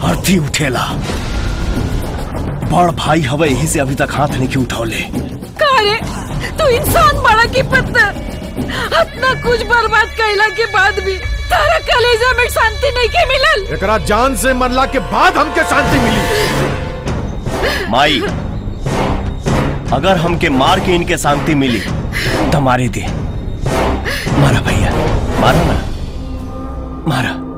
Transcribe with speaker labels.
Speaker 1: अर्थी उठेला बड़ भाई हवे यही से अभी तक हाथ नहीं उठौले
Speaker 2: का रे तू इंसान बड़ा की पत्थर अपना कुछ बर्बाद कैला के बाद भी तारा कलेजा में शांति नहीं के मिलल
Speaker 3: एकरा जान से मरला के बाद हमके शांति मिली
Speaker 1: माई अगर हमके मार के इनके शांति मिली तो मारे दे मारा भैया मारा ना मारा